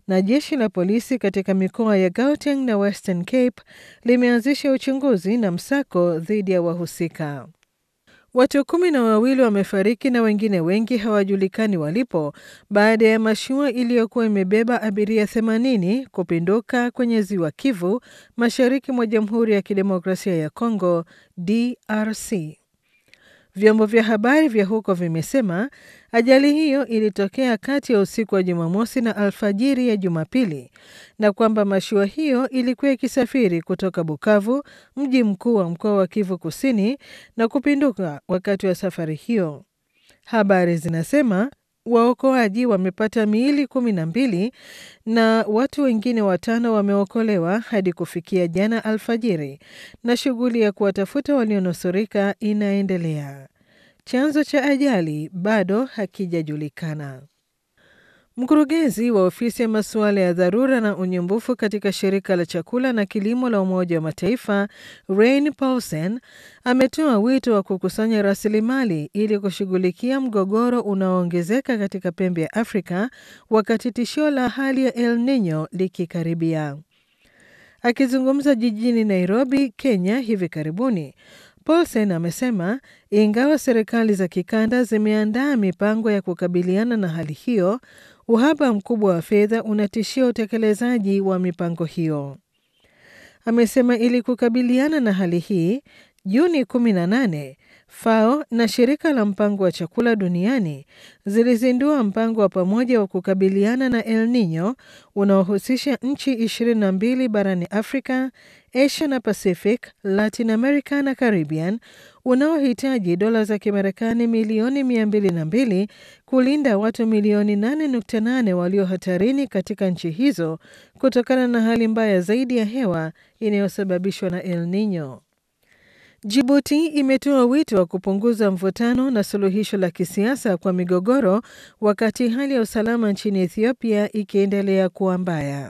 na jeshi la polisi katika mikoa ya Gauteng na Western Cape limeanzisha uchunguzi na msako dhidi ya wahusika. Watu kumi na wawili wamefariki na wengine wengi hawajulikani walipo baada ya mashua iliyokuwa imebeba abiria 80 kupinduka kwenye ziwa Kivu mashariki mwa Jamhuri ya Kidemokrasia ya Kongo DRC. Vyombo vya habari vya huko vimesema ajali hiyo ilitokea kati ya usiku wa Jumamosi na alfajiri ya Jumapili na kwamba mashua hiyo ilikuwa ikisafiri kutoka Bukavu, mji mkuu wa mkoa wa Kivu Kusini, na kupinduka wakati wa safari hiyo. Habari zinasema waokoaji wamepata miili kumi na mbili na watu wengine watano wameokolewa hadi kufikia jana alfajiri, na shughuli ya kuwatafuta walionusurika inaendelea. Chanzo cha ajali bado hakijajulikana. Mkurugenzi wa ofisi ya masuala ya dharura na unyumbufu katika shirika la chakula na kilimo la Umoja wa Mataifa Rain Paulsen ametoa wito wa kukusanya rasilimali ili kushughulikia mgogoro unaoongezeka katika pembe ya Afrika wakati tishio la hali ya El Nino likikaribia. Akizungumza jijini Nairobi, Kenya hivi karibuni, Paulsen amesema ingawa serikali za kikanda zimeandaa mipango ya kukabiliana na hali hiyo, uhaba mkubwa wa fedha unatishia utekelezaji wa mipango hiyo. Amesema ili kukabiliana na hali hii, Juni 18 FAO na shirika la mpango wa chakula duniani zilizindua mpango wa pamoja wa kukabiliana na El Nino unaohusisha nchi 22 barani Afrika, Asia na Pacific, Latin America na Caribbean unaohitaji dola za Kimarekani milioni 202 kulinda watu milioni 8.8 walio hatarini katika nchi hizo kutokana na hali mbaya zaidi ya hewa inayosababishwa na El Nino. Jibuti imetoa wito wa kupunguza mvutano na suluhisho la kisiasa kwa migogoro wakati hali ya usalama nchini Ethiopia ikiendelea kuwa mbaya.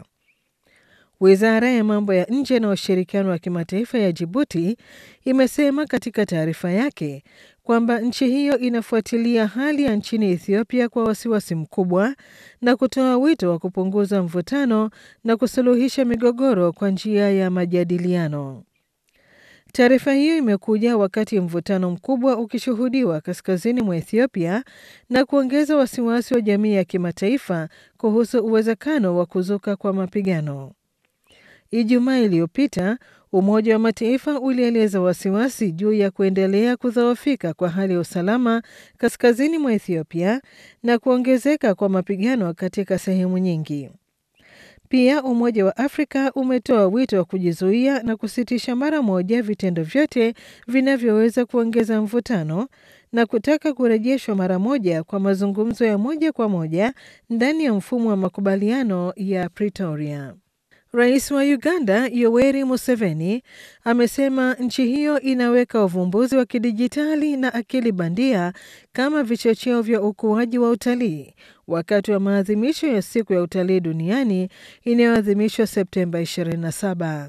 Wizara ya mambo ya nje na ushirikiano wa kimataifa ya Jibuti imesema katika taarifa yake kwamba nchi hiyo inafuatilia hali ya nchini Ethiopia kwa wasiwasi mkubwa na kutoa wito wa kupunguza mvutano na kusuluhisha migogoro kwa njia ya majadiliano. Taarifa hiyo imekuja wakati mvutano mkubwa ukishuhudiwa kaskazini mwa Ethiopia na kuongeza wasiwasi wa jamii ya kimataifa kuhusu uwezekano wa kuzuka kwa mapigano. Ijumaa iliyopita Umoja wa Mataifa ulieleza wasiwasi juu ya kuendelea kudhoofika kwa hali ya usalama kaskazini mwa Ethiopia na kuongezeka kwa mapigano katika sehemu nyingi. Pia Umoja wa Afrika umetoa wito wa kujizuia na kusitisha mara moja vitendo vyote vinavyoweza kuongeza mvutano na kutaka kurejeshwa mara moja kwa mazungumzo ya moja kwa moja ndani ya mfumo wa makubaliano ya Pretoria. Rais wa Uganda Yoweri Museveni amesema nchi hiyo inaweka uvumbuzi wa kidijitali na akili bandia kama vichocheo vya ukuaji wa utalii wakati wa maadhimisho ya siku ya utalii duniani inayoadhimishwa Septemba 27.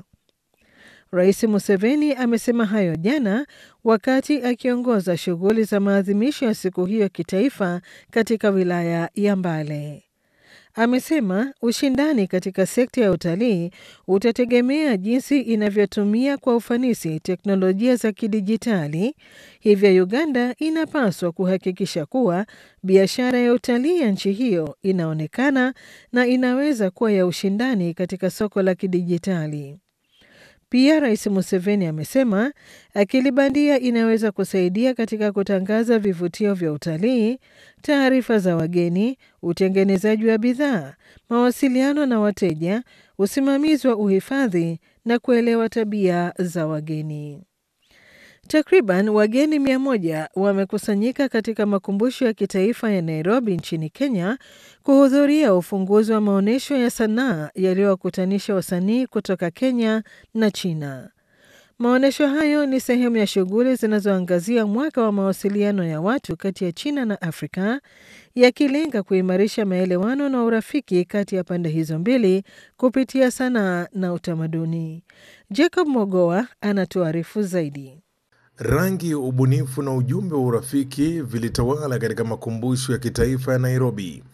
Rais Museveni amesema hayo jana wakati akiongoza shughuli za maadhimisho ya siku hiyo kitaifa katika wilaya ya Mbale. Amesema ushindani katika sekta ya utalii utategemea jinsi inavyotumia kwa ufanisi teknolojia za kidijitali. Hivyo Uganda inapaswa kuhakikisha kuwa biashara ya utalii ya nchi hiyo inaonekana na inaweza kuwa ya ushindani katika soko la kidijitali. Pia Rais Museveni amesema akili bandia inaweza kusaidia katika kutangaza vivutio vya utalii, taarifa za wageni, utengenezaji wa bidhaa, mawasiliano na wateja, usimamizi wa uhifadhi na kuelewa tabia za wageni. Takriban wageni mia moja wamekusanyika katika makumbusho ya kitaifa ya Nairobi nchini Kenya kuhudhuria ufunguzi wa maonyesho ya sanaa yaliyowakutanisha wasanii kutoka Kenya na China. Maonyesho hayo ni sehemu ya shughuli zinazoangazia mwaka wa mawasiliano ya watu kati ya China na Afrika, yakilenga kuimarisha maelewano na urafiki kati ya pande hizo mbili kupitia sanaa na utamaduni. Jacob Mogoa anatuarifu zaidi. Rangi, ubunifu na ujumbe wa urafiki vilitawala katika makumbusho ya kitaifa ya Nairobi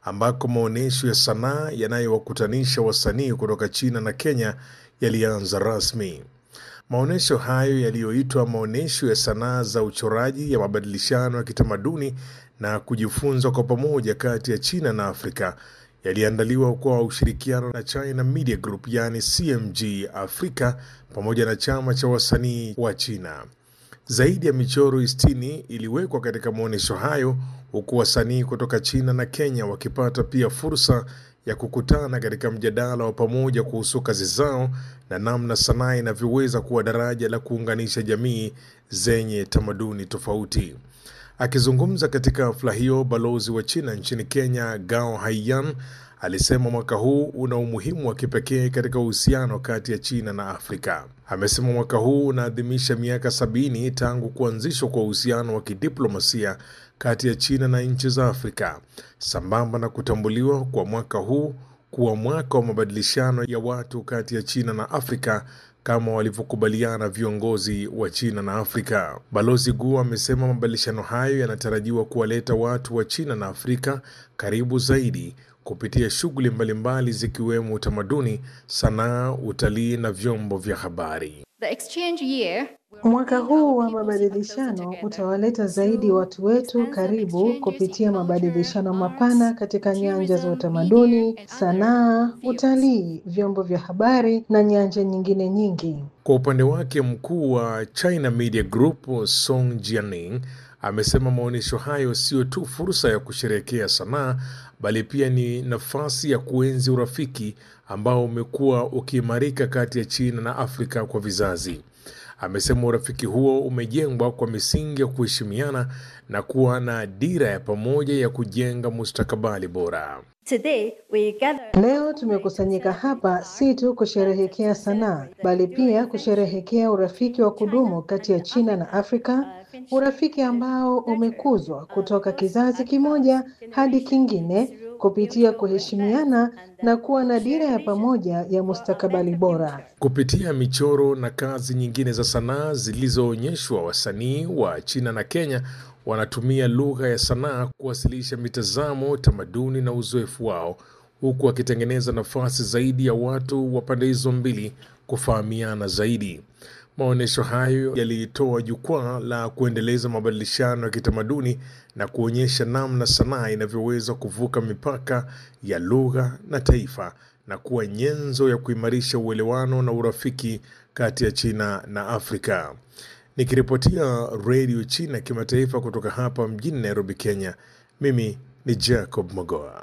ambako maonyesho ya sanaa yanayowakutanisha wasanii kutoka China na Kenya yalianza rasmi. Maonyesho hayo yaliyoitwa maonyesho ya sanaa za uchoraji ya mabadilishano ya kitamaduni na kujifunza kwa pamoja kati ya China na Afrika yaliandaliwa kwa ushirikiano na China Media Group yani CMG Afrika pamoja na chama cha wasanii wa China. Zaidi ya michoro 60 iliwekwa katika maonyesho hayo huku wasanii kutoka China na Kenya wakipata pia fursa ya kukutana katika mjadala wa pamoja kuhusu kazi zao na namna sanaa inavyoweza kuwa daraja la kuunganisha jamii zenye tamaduni tofauti. Akizungumza katika hafla hiyo, balozi wa China nchini Kenya Gao Haiyan alisema mwaka huu una umuhimu wa kipekee katika uhusiano kati ya China na Afrika. Amesema mwaka huu unaadhimisha miaka sabini tangu kuanzishwa kwa uhusiano wa kidiplomasia kati ya China na nchi za Afrika, sambamba na kutambuliwa kwa mwaka huu kuwa mwaka wa mabadilishano ya watu kati ya China na Afrika kama walivyokubaliana viongozi wa China na Afrika. Balozi Gu amesema mabadilishano hayo yanatarajiwa kuwaleta watu wa China na Afrika karibu zaidi kupitia shughuli mbalimbali zikiwemo utamaduni, sanaa, utalii na vyombo vya habari. The exchange year Mwaka huu wa mabadilishano utawaleta zaidi watu wetu karibu kupitia mabadilishano mapana katika nyanja za utamaduni, sanaa, utalii, vyombo vya habari na nyanja nyingine nyingi. Kwa upande wake, mkuu wa China Media Group Song Jianing amesema maonyesho hayo sio tu fursa ya kusherehekea sanaa bali pia ni nafasi ya kuenzi urafiki ambao umekuwa ukiimarika kati ya China na Afrika kwa vizazi. Amesema urafiki huo umejengwa kwa misingi ya kuheshimiana na kuwa na dira ya pamoja ya kujenga mustakabali bora. today we gather Leo tumekusanyika hapa si tu kusherehekea sanaa, bali pia kusherehekea urafiki wa kudumu kati ya China na Afrika, urafiki ambao umekuzwa kutoka kizazi kimoja hadi kingine kupitia kuheshimiana na kuwa na dira ya pamoja ya mustakabali bora. Kupitia michoro na kazi nyingine za sanaa zilizoonyeshwa, wasanii wa China na Kenya wanatumia lugha ya sanaa kuwasilisha mitazamo, tamaduni na uzoefu wao, huku wakitengeneza nafasi zaidi ya watu wa pande hizo mbili kufahamiana zaidi. Maonyesho hayo yalitoa jukwaa la kuendeleza mabadilishano ya kitamaduni na kuonyesha namna sanaa inavyoweza kuvuka mipaka ya lugha na taifa na kuwa nyenzo ya kuimarisha uelewano na urafiki kati ya China na Afrika. Nikiripotia redio China kimataifa kutoka hapa mjini Nairobi, Kenya, mimi ni Jacob Mogoa.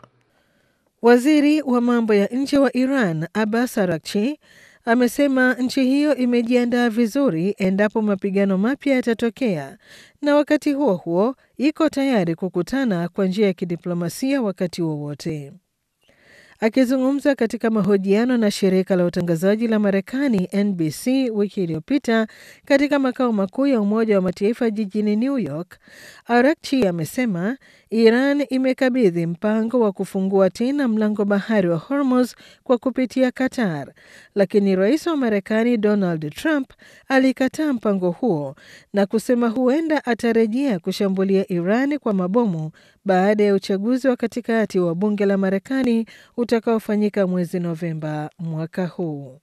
Waziri wa mambo ya nje wa Iran Abbas Araghchi amesema nchi hiyo imejiandaa vizuri endapo mapigano mapya yatatokea, na wakati huo huo iko tayari kukutana kwa njia ya kidiplomasia wakati wowote. Akizungumza katika mahojiano na shirika la utangazaji la Marekani NBC wiki iliyopita katika makao makuu ya Umoja wa Mataifa jijini New York, Araghchi amesema Iran imekabidhi mpango wa kufungua tena mlango bahari wa Hormuz kwa kupitia Qatar, lakini rais wa Marekani Donald Trump alikataa mpango huo na kusema huenda atarejea kushambulia Iran kwa mabomu baada ya uchaguzi wa katikati wa bunge la Marekani utakaofanyika mwezi Novemba mwaka huu.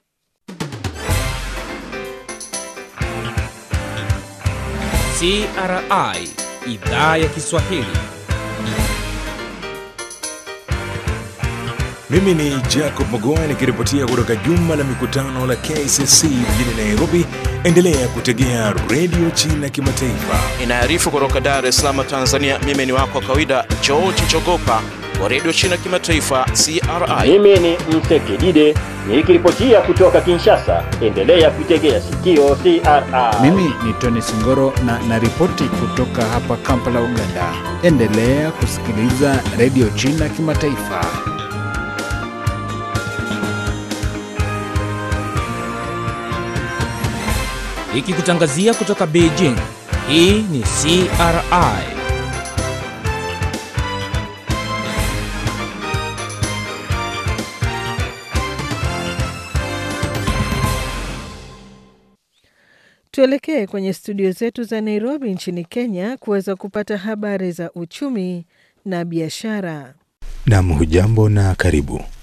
CRI idhaa ya Kiswahili. Mimi ni Jacob Mogoa nikiripotia kutoka jumba la mikutano la KCC mjini Nairobi. Endelea kutegea redio China Kimataifa. Inaarifu kutoka Dar es Salaam, Tanzania. Mimi ni wako wa kawaida George Chogopa wa redio China Kimataifa, CRI. Mimi ni Msekidide nikiripotia kutoka Kinshasa. Endelea kuitegea sikio CRI. Mimi ni Tony Singoro na naripoti kutoka hapa Kampala, Uganda. Endelea kusikiliza redio China Kimataifa. Ikikutangazia kutoka Beijing. Hii ni CRI. Tuelekee kwenye studio zetu za Nairobi nchini Kenya kuweza kupata habari za uchumi na biashara. Nam, hujambo na karibu.